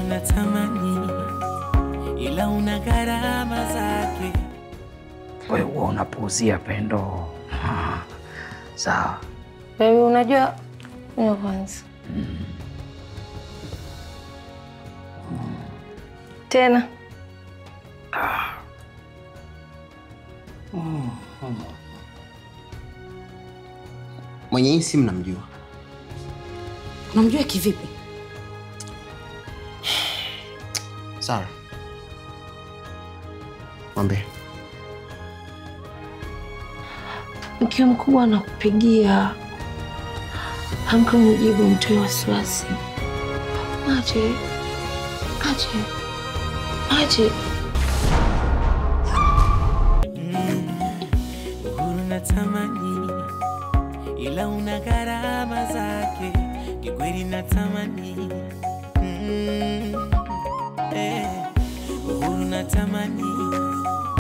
natamani, ila una gharama zake. Wewe huwa unapuuzia Pendo. Ah, Sawa. Baby, unajua ya kwanza tena Mwenye hii simu namjua. Unamjua kivipi? Sara, mwambie mkiwa mkubwa anakupigia, amka mjibu, mtoe wasiwasi. Ache, ache, ache. Uhuru natamani, ila una gharama zake. Kikweli natamani, mm, eh, uhuru natamani